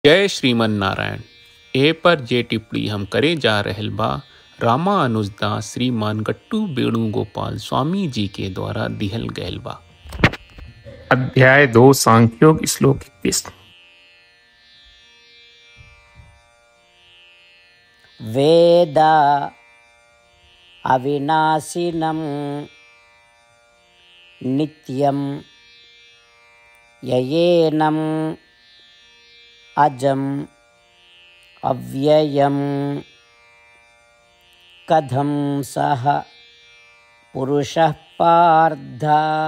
जय श्रीमन नारायण ए पर जे टिप्पणी हम करे जा रहल बा रामा अनुजदास श्रीमान गट्टू वेणुगोपाल स्वामी जी के द्वारा दिहल गयल बा अध्याय दो सांख्योग श्लोक इक्कीस वेद अविनाशिनं नित्यं ययेनम् अजम् अव्ययं कथं सः पुरुषः पार्थ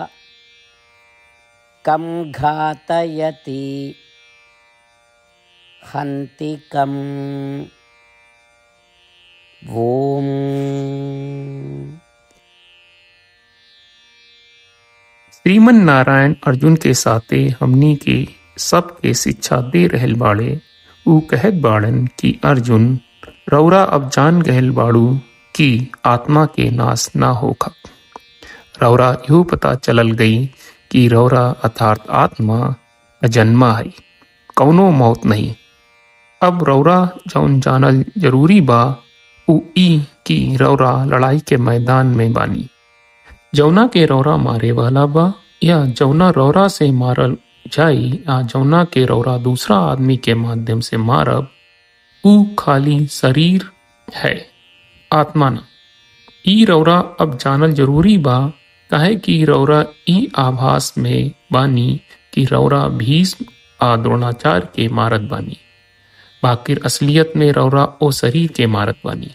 कं घातयति हन्ति कम् ॐ श्रीमन नारायण अर्जुन के साथे हमनी के सबके शिक्षा दे रहल बाड़े ऊ कहत बाड़न कि अर्जुन रौरा अब जान गहल बाड़ू कि आत्मा के नाश ना होखा रौरा यूं पता चलल गई कि रौरा अर्थात आत्मा अजन्मा है कौनो मौत नहीं अब रौरा जौन जानल जरूरी बा ऊ ई कि रौरा लड़ाई के मैदान में बानी जौना के रौरा मारे वाला बा या जौना रौरा से मारल जाई या जौना के रौरा दूसरा आदमी के माध्यम से मारब ऊ खाली शरीर है आत्मा न ई रौरा अब जानल जरूरी बा काहे कि रौरा ई आभास में बानी कि रौरा भीष्म आ द्रोणाचार्य के मारत बानी बाकिर असलियत में रौरा ओ शरीर के मारत बानी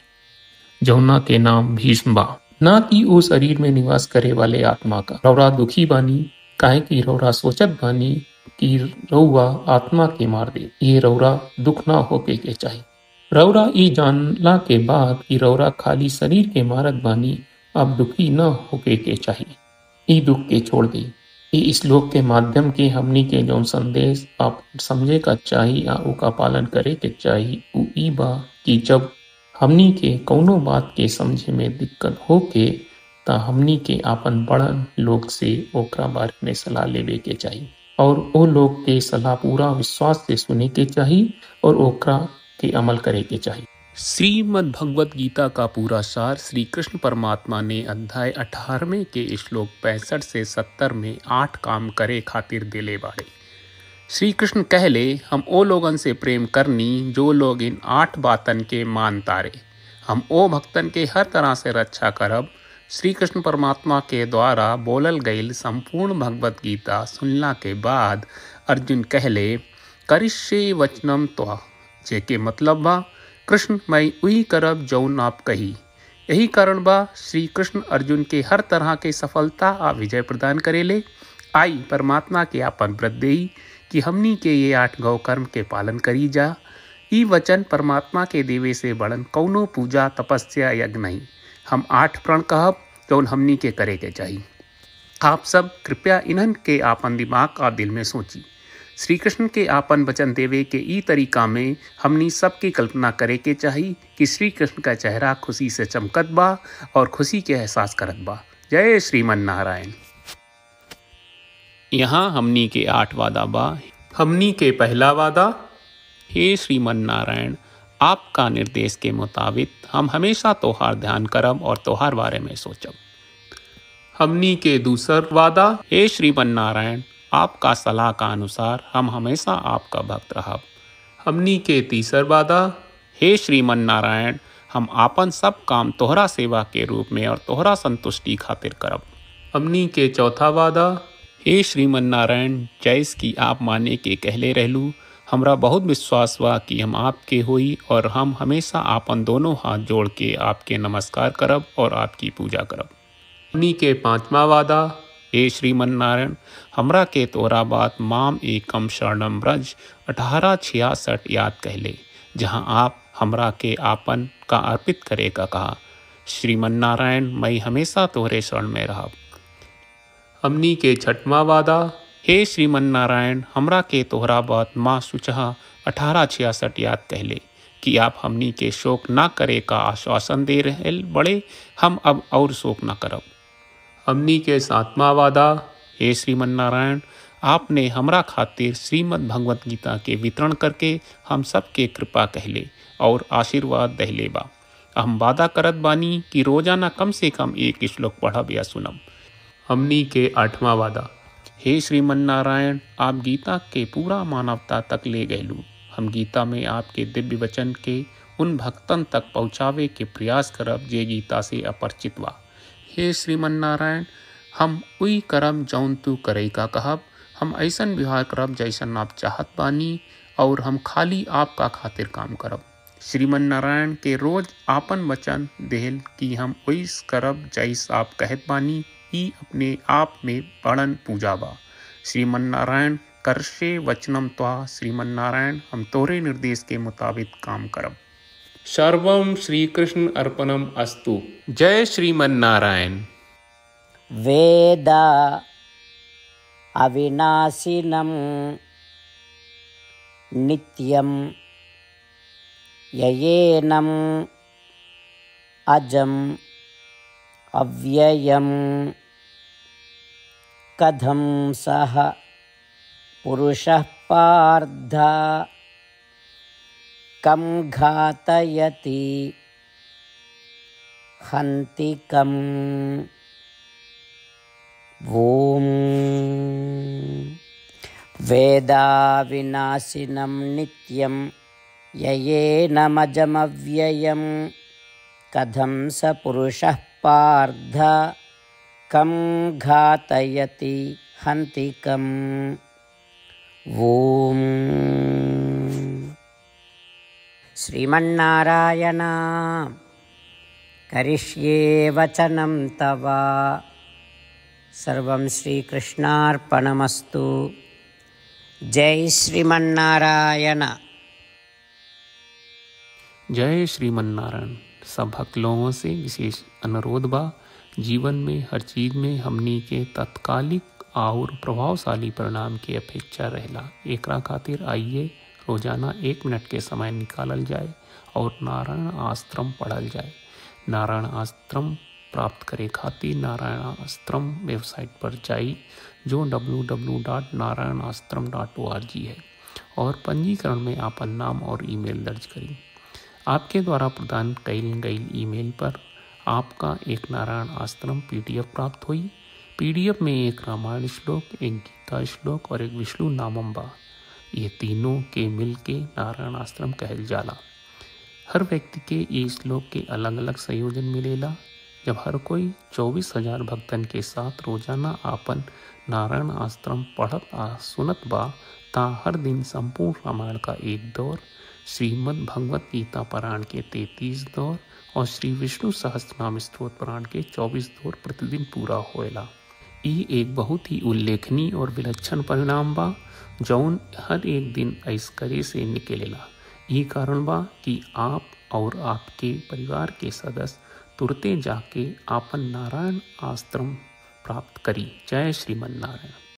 जौना के नाम भीष्म बा ना कि ओ शरीर में निवास करे वाले आत्मा का रौरा दुखी बानी काहे कि रौरा सोचत बानी कि रौवा आत्मा के मार दे ये रौरा दुख ना होके के चाहिए रौरा ई जानला के बाद कि रौरा खाली शरीर के मारत बानी अब दुखी न होके के चाहिए ई दुख के छोड़ दी ई श्लोक के माध्यम के हमनी के जौन संदेश आप समझे का चाही या ओका पालन करे के चाही उ ई बा कि जब हमनी के कौनो बात के समझे में दिक्कत होके ता हमनी के आपन बड़न लोग से ओकरा बारे में सलाह लेवे के चाही और ओ लोग के सलाह पूरा विश्वास से सुने के चाही और ओकरा के अमल करे के चाही श्रीमद् भगवत गीता का पूरा सार श्री कृष्ण परमात्मा ने अध्याय 18वें के श्लोक पैंसठ से 70 में आठ काम करे खातिर दिले बाड़े श्री कृष्ण कहले हम ओ लोगन से प्रेम करनी जो लोग इन आठ बातन के मान तारे हम ओ भक्तन के हर तरह से रक्षा करब श्री कृष्ण परमात्मा के द्वारा बोलल गईल संपूर्ण भगवत गीता सुनला के बाद अर्जुन कहले करिष्ये वचनम त्वा जेके मतलब बा कृष्ण मैं उही करब जौन आप कही यही कारण बा श्री कृष्ण अर्जुन के हर तरह के सफलता आ विजय प्रदान करेले आई परमात्मा के आपन व्रत देई कि हमनी के ये आठ गौ कर्म के पालन करी जा ई वचन परमात्मा के देवे से बड़न कौनो पूजा तपस्या यज्ञ नहीं हम आठ प्रण कहब जौन हमनी के करे के चाहिए आप सब कृपया इन्हन के आपन दिमाग और दिल में सोची श्री कृष्ण के आपन वचन देवे के ई तरीका में हमनी सबकी कल्पना करे के चाही कि श्री कृष्ण का चेहरा खुशी से चमकत बा और खुशी के एहसास करत बा जय श्रीमन नारायण यहाँ हमनी के आठ वादा बा हमनी के पहला वादा हे श्रीमन नारायण आपका निर्देश के मुताबिक हम हमेशा तोहार ध्यान करब और तोहार बारे में सोचब हमनी के दूसर वादा हे श्रीमन नारायण आपका सलाह का अनुसार हम हमेशा आपका भक्त रहब हमनी के तीसर वादा हे श्रीमन नारायण हम आपन सब काम तोहरा सेवा के रूप में और तोहरा संतुष्टि खातिर करब हमनी के चौथा वादा हे श्रीमन नारायण जैस की आप माने के कहले रहलू हमरा बहुत विश्वास बा कि हम आपके होई और हम हमेशा आपन दोनों हाथ जोड़ के आपके नमस्कार करब और आपकी पूजा करब हमनी के पांचवा वादा हे श्रीमन नारायण हमरा के तोरा बात माम एकम शरणम ब्रज अठारह छियासठ याद कहले जहाँ आप हमरा के आपन का अर्पित करे का कहा श्रीमन नारायण मैं हमेशा तोहरे शरण में रहब हमनी के छठवा वादा हे श्रीमन नारायण हमरा के तोहरा बात माँ सुचहा अठारह छियासठ याद कहले कि आप हमनी के शोक ना करे का आश्वासन दे रहे बड़े हम अब और शोक ना करब हमनी के सातवां वादा हे श्रीमन नारायण आपने हमरा खातिर श्रीमद् भगवत गीता के वितरण करके हम सबके कृपा कहले और आशीर्वाद दहले बा हम वादा करत बानी कि रोजाना कम से कम एक श्लोक पढ़ब या सुनब हमनी के आठवां वादा हे श्रीमन नारायण आप गीता के पूरा मानवता तक ले गयलू हम गीता में आपके दिव्य वचन के उन भक्तन तक पहुँचावे के प्रयास करब जे गीता से अपरिचित बा हे श्रीमन नारायण हम उई करब जौन तू करे का कहब हम ऐसन व्यवहार करब जैसन आप चाहत बानी और हम खाली आपका खातिर काम करब श्रीमन नारायण के रोज आपन वचन देहल कि हम ओइस करब जैस आप कहत बानी ई अपने आप में बड़न पूजा बा श्रीमन नारायण करशे वचनम त्वा श्रीमन नारायण हम तोरे निर्देश के मुताबिक काम करब सर्वम श्री कृष्ण अर्पणम अस्तु जय श्रीमन नारायण वेद अविनाशिनं नित्यं ययेनम् अजम् अव्ययं कथं सः पुरुषः पार्थ कं घातयति हन्ति कम् ॐ वेदाविनाशिनं नित्यं ययेनमजमव्ययं कथं स पुरुषः पार्थ कं घातयति हन्ति कम् ॐ श्रीमन्नारायण करिष्ये वचनं तव सर्वं श्रीकृष्णार्पणमस्तु जय श्रीमन्नारायण जय श्रीमन नारायण सब भक्त लोगों से विशेष अनुरोध बा जीवन में हर चीज में हमनी के तत्कालिक और प्रभावशाली परिणाम की अपेक्षा रहला एकरा खातिर आइए रोजाना एक मिनट के समय निकालल जाए और नारायण आश्रम पढ़ल जाए नारायण आश्रम प्राप्त करे खातिर नारायण आश्रम वेबसाइट पर जाई जो www.narayanaashram.org है और पंजीकरण में आपन नाम और ईमेल दर्ज करी आपके द्वारा प्रदान कईल गई ईमेल पर आपका एक नारायण आश्रम पीडीएफ प्राप्त हुई पीडीएफ में एक रामायण श्लोक एक गीता श्लोक और एक विष्णु नामम बा ये तीनों के मिल के नारायण आश्रम कहल जाला हर व्यक्ति के ये श्लोक के अलग अलग संयोजन मिलेला जब हर कोई चौबीस हजार भक्तन के साथ रोजाना आपन नारायण आश्रम पढ़त आ सुनत बा ता हर दिन संपूर्ण रामायण का एक दौर श्रीमद् भगवत गीता पुराण के तैतीस दौर और श्री विष्णु सहस्त्रनाम स्त्रोत पुराण के चौबीस दौर प्रतिदिन पूरा होएला ई एक बहुत ही उल्लेखनीय और विलक्षण परिणाम बा जौन हर एक दिन ऐसकरे से निकलेला ये कारण बा कि आप और आपके परिवार के सदस्य तुरते जाके आपन नारायण आश्रम प्राप्त करी जय श्रीमन नारायण